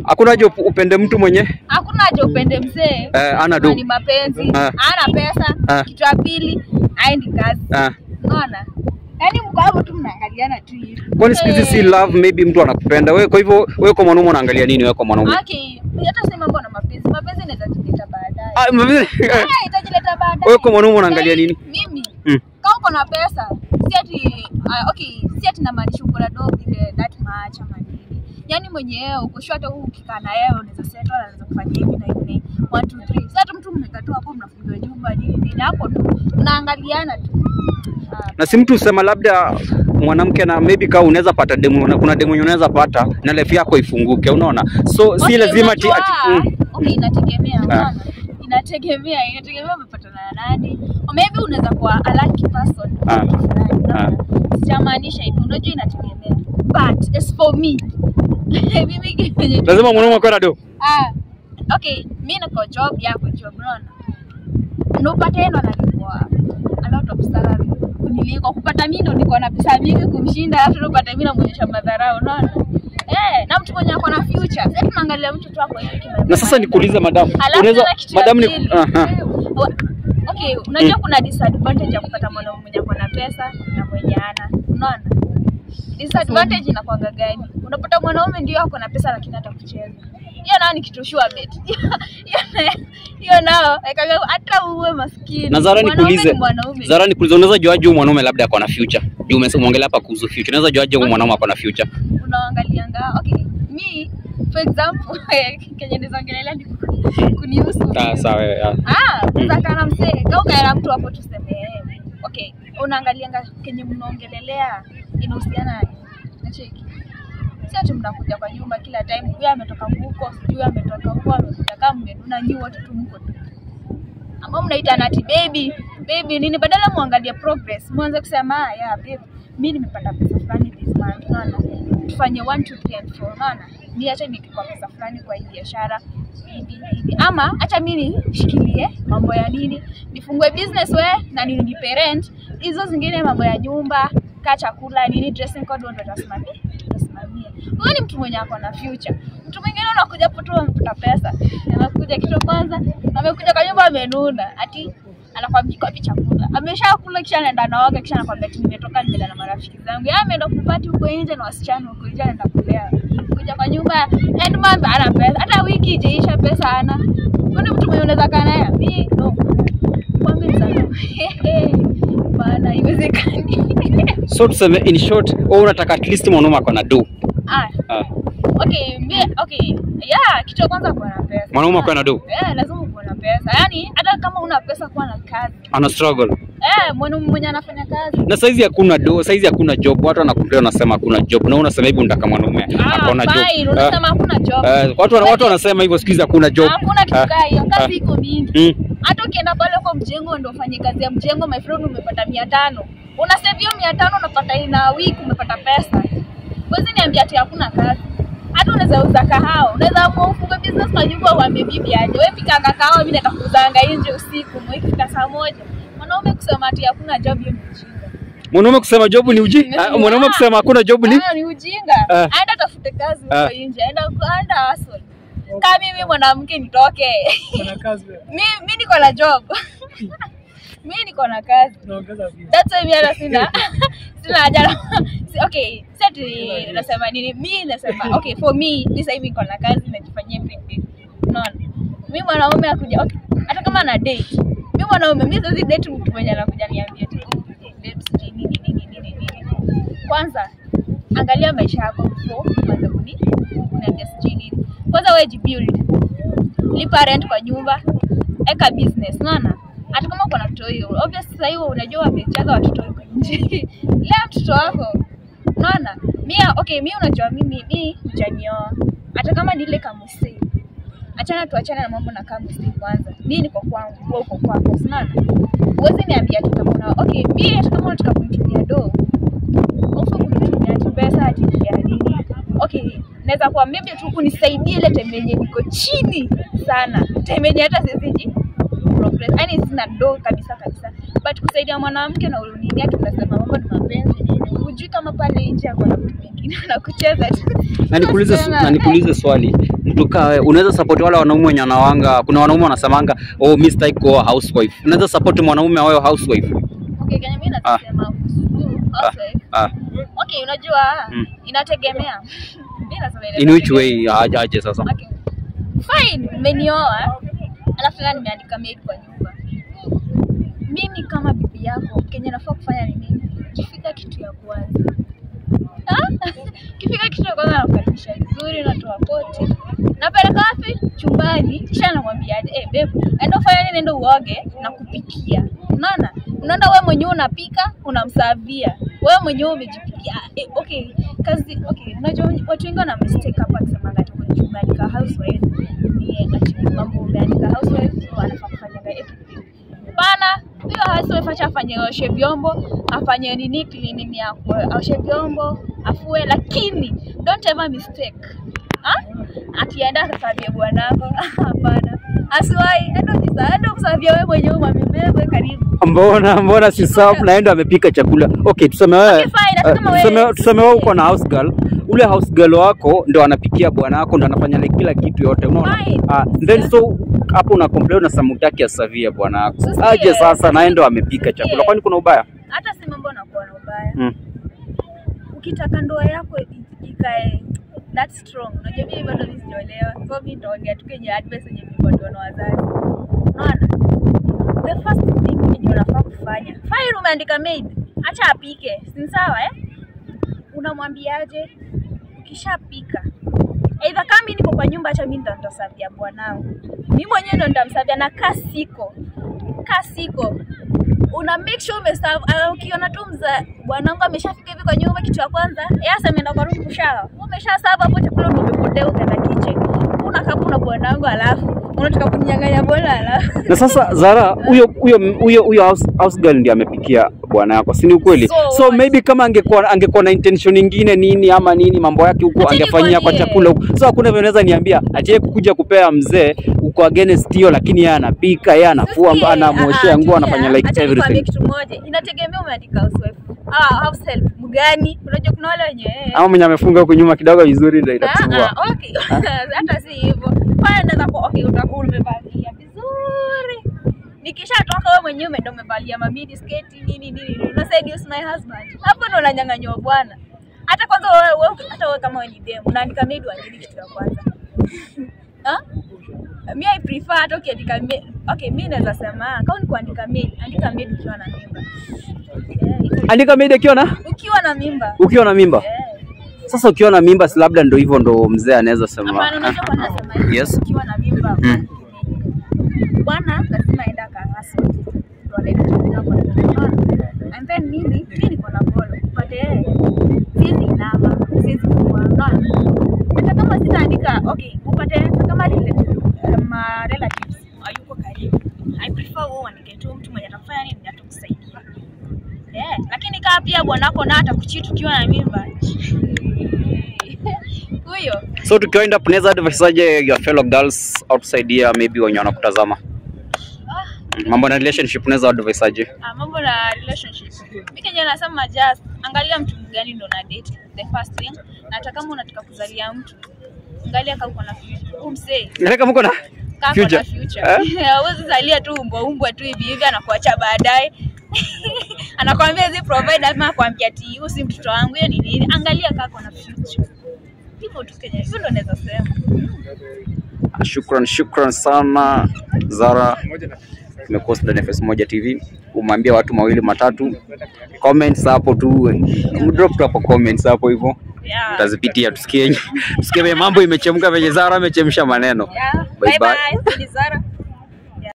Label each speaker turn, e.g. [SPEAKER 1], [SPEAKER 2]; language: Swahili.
[SPEAKER 1] Hakuna haja up- upende mtu mwenye
[SPEAKER 2] hakuna haja upende mzee
[SPEAKER 1] Eh, ana do.
[SPEAKER 2] ni mapenzi
[SPEAKER 1] Eh.
[SPEAKER 2] ana pesa
[SPEAKER 1] Eh.
[SPEAKER 2] kitu ya pili aendi kazi
[SPEAKER 1] ah.
[SPEAKER 2] unaona yaani mko hapo tu mnaangaliana tu hivi
[SPEAKER 1] Kwani siku hizi si
[SPEAKER 2] Eh.
[SPEAKER 1] love, maybe mtu anakupenda wewe. Kwa hivyo wewe kwa mwanaume unaangalia nini? Wewe kwa mwanaume
[SPEAKER 2] Okay, hata si mambo na mapenzi. Mapenzi inaweza jileta baadaye.
[SPEAKER 1] ah, mapenzi-
[SPEAKER 2] Eh, itajileta baadaye.
[SPEAKER 1] Wewe kwa mwanaume unaangalia
[SPEAKER 2] Yaani,
[SPEAKER 1] nini?
[SPEAKER 2] Mimi
[SPEAKER 1] Mm.
[SPEAKER 2] kama uko na pesa, si ati uh, okay, si ati namaanisha uko na dog ile that much ama nini. Yaani mwenyewe uko sure hata huu ukikaa na yeye unaweza settle anaweza kufanya hivi na hivi. 1 2 3. Sasa hata mtu mmekaa tu hapo mnafungiwa nyumba nini nini hapo tu. Mnaangaliana tu. Ah,
[SPEAKER 1] na si mtu usema labda mwanamke na maybe kama unaweza pata demu na kuna demu yenye unaweza pata na life yako ifunguke, unaona? So si
[SPEAKER 2] Okay,
[SPEAKER 1] lazima ati,
[SPEAKER 2] unajua,
[SPEAKER 1] ati mm.
[SPEAKER 2] okay, inategemea unaona? Inategemea, inategemea umepatana na nani. Or maybe unaweza kuwa a lucky person.
[SPEAKER 1] Ah.
[SPEAKER 2] mtu fulani, unaona? Sijamaanisha hivyo, unajua inategemea. But as for me, mimi kenye
[SPEAKER 1] lazima mwanaume akuwe na do.
[SPEAKER 2] ah, okay, mimi niko job yako job, unaona? Na upate yeye ndo analipwa a lot of salary kuniliko. Kupata mimi ndo niko na pesa mingi kumshinda, alafu ndo upate mimi namuonyesha madharau, unaona? Eh, na mtu mwenye ako na future. Sasa tunaangalia mtu tu ako hivi kimaendeleo.
[SPEAKER 1] Na sasa nikuulize madam,
[SPEAKER 2] Alafu
[SPEAKER 1] unaweza
[SPEAKER 2] tena kitu ya
[SPEAKER 1] madam ni
[SPEAKER 2] pili.
[SPEAKER 1] aha.
[SPEAKER 2] Wa- Okay, unajua kuna disadvantage ya kupata mwanaume mwenye ako na pesa na mwenye hana. Unaona? Disadvantage inakwanga gani? Unapata mwanaume ndio ako na pesa lakini hata kucheza. Hiyo nao ni kitu sure bet. Hiyo na- Hiyo nao ikaga hata uwe maskini.
[SPEAKER 1] Na Zara
[SPEAKER 2] Mwanaume
[SPEAKER 1] nikuulize,
[SPEAKER 2] ni mwanaume.
[SPEAKER 1] Zara nikuulize, unaweza juaje huyu mwanaume labda ako na future? Juu umeongelea hapa kuhusu future. Unaweza juaje huyu mwanaume ako na future?
[SPEAKER 2] unaangalianga okay me for example kenye nizongelelea ni kunihusu
[SPEAKER 1] Ah, sawa. yeah.
[SPEAKER 2] Ah, unaweza kaa na msee kama ukaela mtu hapo tuseme eh, okay, unaangalianga kenye mnaongelelea inahusiana na nini? Nacheki. Si ati mnakuja kwa nyumba kila time, huyu ametoka huko, sijui ametoka huko, amekuja kama mmenuna nyi wote tu mko tu. Ama mnaitana ati baby, baby nini badala muangalie progress, muanze kusema ah, yeah babe, mimi nimepata pesa fulani this month, unaona? Tufanye 1 2 3 and 4, unaona? Mimi acha nikikwa pesa fulani kwa hii biashara hivi hivi. Ama acha mimi nishikilie mambo ya nini, nifungue business we na nilipe rent, hizo zingine mambo ya nyumba, kaa chakula nini, dressing code ndo tasimamia tasimamia. Huyo ni mtu mwenye ako na future. Mtu mwingine unakuja hapo tu amekuta pesa, anakuja kitu kwanza, amekuja kwa nyumba amenuna, ati anakwambia kwa chakula ameshakula, kisha anaenda naoga, kisha anakwambia ati nimetoka nimeenda na marafiki zangu, yeye ameenda kupati huko nje na wasichana huko nje, anaenda kulea. Kuja kwa nyumba end month ana pesa, hata wiki ijaisha pesa ana. Kwani mtu mwenye unaweza kaa naye? Mimi no, kwangu sana bana, haiwezekani.
[SPEAKER 1] So tuseme in short, wewe unataka at least mwanaume ako na do.
[SPEAKER 2] ah,
[SPEAKER 1] Ah,
[SPEAKER 2] okay, mi, okay, yeah, kitu cha kwanza kuwa na pesa.
[SPEAKER 1] mwanaume ako na do.
[SPEAKER 2] Yeah, lazima kuwa na pesa. Yaani hata kama una pesa kuwa na kazi.
[SPEAKER 1] Ana struggle.
[SPEAKER 2] Eh, mwanaume mwenye anafanya kazi.
[SPEAKER 1] Na saizi hakuna do, saizi hakuna job. Watu wanakuambia wanasema hakuna job. Na wewe unasema hivi unataka mwanaume ako na
[SPEAKER 2] Ah, fine,
[SPEAKER 1] job.
[SPEAKER 2] unasema hakuna job.
[SPEAKER 1] Eh, eh, watu wana- watu wanasema hivyo siku hizi hakuna job.
[SPEAKER 2] Hakuna kitu
[SPEAKER 1] Ah,
[SPEAKER 2] kaa hiyo,
[SPEAKER 1] ah.
[SPEAKER 2] kazi iko mingi.
[SPEAKER 1] Mm.
[SPEAKER 2] Hata ukienda pale kwa mjengo ndio ufanye kazi ya mjengo, my friend, umepata mia tano unasave hiyo mia tano unapata ina week, umepata pesa. Huwezi niambia ati hakuna kazi. Hata unaweza uza kahawa, unaweza amua ufunge business kwa nyumba uambie bibi aje, wewe pika kahawa, mimi naenda kuuzanga nje usiku, mwikifika saa moja. Mwanaume kusema ati hakuna job, hiyo ni ujinga.
[SPEAKER 1] Mwanaume kusema job ni uji. Ah, Mwanaume kusema hakuna job ni
[SPEAKER 2] Ah, ni ujinga.
[SPEAKER 1] Ah.
[SPEAKER 2] Aenda tafute kazi huko
[SPEAKER 1] Ah.
[SPEAKER 2] nje, aenda aenda hustle. Kama mimi mwanamke nitoke.
[SPEAKER 3] Kuna kazi wewe.
[SPEAKER 2] mi mi niko na job. mi niko na kazi.
[SPEAKER 3] Unaongeza views.
[SPEAKER 2] That's why mi hata sina sina haja na si, okay, sati nasema nini? Mi nasema okay, for me mi sasa hivi niko na kazi najifanyia everything. Unaona? Mi mwanaume akuja okay, hata kama na date. Mi mwanaume mi siwezi date mtu mwenye anakuja niambia ati babe sijui nini nini nini nini. Kwanza angalia maisha yako before uanze kuni kuniambia sijui nini. Kwanza wewe jibuild. Lipa rent kwa nyumba, eka business, unaona? Hata kama uko na mtoto hiyo, obvious sasa hiyo unajua wamejaza watoto huko nje. Lea mtoto wako. Unaona? Mimi okay, mimi unajua mimi mimi hujanioa. Hata kama ni ile kamusi. Achana tuachane na mambo na kamusi kwanza. Mimi niko kwangu, wewe uko kwako, unaona? Uwezi niambia ati kama una okay, mimi hata kama unataka kunitumia do, ufa kunitumia ati pesa ati ya nini? Okay, naweza kuwa maybe tu kunisaidie ile time yenye niko chini sana. Time yenye hata siwezi ji progress. Yaani sina do kabisa kabisa. but kusaidia mwanamke na ulunini yake tunasema mambo ni mapenzi nini hujui kama pale nje ako na mtu mwingine anakucheza tu
[SPEAKER 1] na nikuulize
[SPEAKER 2] Tunasema,
[SPEAKER 1] na nikuulize swali mtu kaa wewe, unaweza support wale wanaume wenye wanawanga kuna wanaume wanasemanga oh mimi sitaki kuoa housewife unaweza support mwanaume awe housewife
[SPEAKER 2] okay Kenya mimi nasema kuhusu housewife
[SPEAKER 1] ah
[SPEAKER 2] okay unajua
[SPEAKER 1] Mm.
[SPEAKER 2] inategemea mimi nasema
[SPEAKER 1] in which
[SPEAKER 2] inategemea.
[SPEAKER 1] way aje aje sasa
[SPEAKER 2] Okay. Fine, umenioa alafu tena nimeandika maid kwa nyumba. Mimi kama bibi yako kenye nafaa kufanya ni nini? Kifika kitu ya kwanza Ah? Kifika kitu ya kwanza nakukaribisha vizuri, natoa koti, napeleka wapi? Chumbani, kisha namwambia eh, babe, enda ufanye nini? Enda uoge na kupikia. Unaona, unaenda wewe mwenyewe unapika, unamsavia wewe mwenyewe umejipikia. Eh, okay, kazi okay. Unajua watu wengi wana mistake hapa kusema ati kwenye umeandika housewife ni ati mambo umeandika housewife so anafaa kufanya everything. Bana, huyo housewife acha afanye oshe vyombo, afanye nini cleaning ya oshe vyombo, afue, lakini don't ever mistake. Ha? Akienda akasavia bwanako, hapana. Asiwahi, enda sisa, enda kusavia wewe mwenyewe umebebe karibu.
[SPEAKER 1] mbona mbona si sawa naenda amepika chakula okay tuseme wewe
[SPEAKER 2] Okay, fine, hata
[SPEAKER 1] eh,
[SPEAKER 2] kama wewe-
[SPEAKER 1] tuseme tuseme wewe uko na house girl ule house girl wako ndo anapikia bwana wako ndo anafanya like kila kitu yote unaona
[SPEAKER 2] Fine.
[SPEAKER 1] ah, then so hapo una complain na samutaki asavia bwana wako
[SPEAKER 2] Sisie.
[SPEAKER 1] aje sasa naye ndo amepika chakula
[SPEAKER 2] Sisie.
[SPEAKER 1] kwani kuna ubaya
[SPEAKER 2] Hata si mambo nakuwa na ubaya.
[SPEAKER 1] mm.
[SPEAKER 2] ukitaka ndoa yako i- ikae that strong unajua mimi bado mimi sijaolewa so mimi nitaongea tu kenye advice yenye nimepatiwa na wazazi unaona the first thing yenye unafaa kufanya fine umeandika maid acha apike si ni sawa eh unamwambiaje ukishapika Either kama mimi niko kwa nyumba, acha mimi ndo nitasavia bwanangu, mimi mwenyewe ndo nitamsavia, na kaa siko kaa siko una make sure umeserve. Uh, ukiona tu mza bwanangu ameshafika hivi kwa nyumba, kitu ya kwanza yasa ameenda kwa room kushawa, umesha serve hapo chakula, ndo umepotea ukaenda kitchen, una kapu na bwanangu, alafu unataka kunyang'anya bwana, alafu
[SPEAKER 1] na sasa Zara huyo huyo huyo huyo house, house girl ndiye amepikia bwana yako si ni ukweli
[SPEAKER 2] So
[SPEAKER 1] so,
[SPEAKER 2] what?
[SPEAKER 1] maybe kama angekuwa angekuwa na intention nyingine nini ama nini mambo yake huko
[SPEAKER 2] Acha
[SPEAKER 1] angefanyia kwa
[SPEAKER 2] nikwambie.
[SPEAKER 1] chakula huko so hakuna vile unaweza niambia atie kuja kupea mzee uko against hiyo lakini yeye anapika yeye anafua
[SPEAKER 2] Sikie,
[SPEAKER 1] anamwoshea
[SPEAKER 2] ah,
[SPEAKER 1] nguo
[SPEAKER 2] tulia.
[SPEAKER 1] anafanya like
[SPEAKER 2] Acha nikwambie
[SPEAKER 1] everything
[SPEAKER 2] kitu moja, inategemea umeandika housewife ah, house help mgani. Unajua kuna wale wenye eh,
[SPEAKER 1] ama mwenye amefunga huko nyuma kidogo vizuri ndio
[SPEAKER 2] Ah,
[SPEAKER 1] itakusumbua
[SPEAKER 2] ah, okay. hata si hivyo pale naweza kuwa okay, utakuwa umevalia vizuri nikishatoka wewe mwenyewe umeenda umevalia mamidi sketi nini nini una seduce my husband hapo ndo unanyang'anywa bwana hata kwanza wewe wewe- hata wewe kama wewe ni dem unaandika maid wa nini kitu ya kwanza ha mi I prefer hata ukiandika maid okay mi naweza sema kama ni kuandika maid andika maid ukiwa na mimba yeah, hivyo.
[SPEAKER 1] andika maid akiwa na
[SPEAKER 2] ukiwa na mimba
[SPEAKER 1] ukiwa na mimba
[SPEAKER 2] yeah.
[SPEAKER 1] sasa ukiwa na mimba si labda ndo hivyo ndo mzee anaweza sema
[SPEAKER 2] Hapana, unajua kwa nini nasema hivi?
[SPEAKER 1] Yes.
[SPEAKER 2] Ukiwa na mimba
[SPEAKER 1] Mm.
[SPEAKER 2] bwana lazima aenda akahasa ndo analeta chakula kwa nyumba. And then mimi mimi niko na bolo upate yeye siwezi inama siwezi kuwa unaona hata kama sitaandika okay upate hata kama relative ma relatives hayuko karibu I prefer wewe uandike tu mtu mwenye atakufanya nini atakusaidia eh lakini kama pia bwanako na atakuchiti ukiwa na mimba huyo
[SPEAKER 1] so tukiwind up unaweza advise aje your fellow girls outside here maybe wenye wanakutazama Mm, mambo na relationship unaweza advise aje
[SPEAKER 2] Ah, mambo na relationship. Mimi kenye nasema just angalia mtu gani ndo na date the first thing. Na hata kama unataka kuzalia mtu, angalia kama uko na future. Umsee,
[SPEAKER 1] Nataka mko na
[SPEAKER 2] kama uko
[SPEAKER 1] Future.
[SPEAKER 2] na future.
[SPEAKER 1] Eh?
[SPEAKER 2] Hauwezi zalia tu umbwa umbwa tu hivi hivi anakuacha baadaye. Anakwambia hizi provide ama akwambia ati huyu si mtoto wangu, hiyo ni nini? Angalia kama uko na future. Hivyo tu Kenya. Hivyo ndo naweza sema.
[SPEAKER 1] shukran shukran sana Zara tumekuwa ndani ya Face Moja TV umeambia watu mawili matatu comments hapo tu drop tu hapo comments hapo hivyo
[SPEAKER 2] Yeah.
[SPEAKER 1] tutazipitia tusikie tusikie vile mambo imechemka venye Zara amechemsha maneno
[SPEAKER 2] Yeah.
[SPEAKER 1] Bye
[SPEAKER 2] Bye
[SPEAKER 1] bye.
[SPEAKER 2] bye. Ni Zara.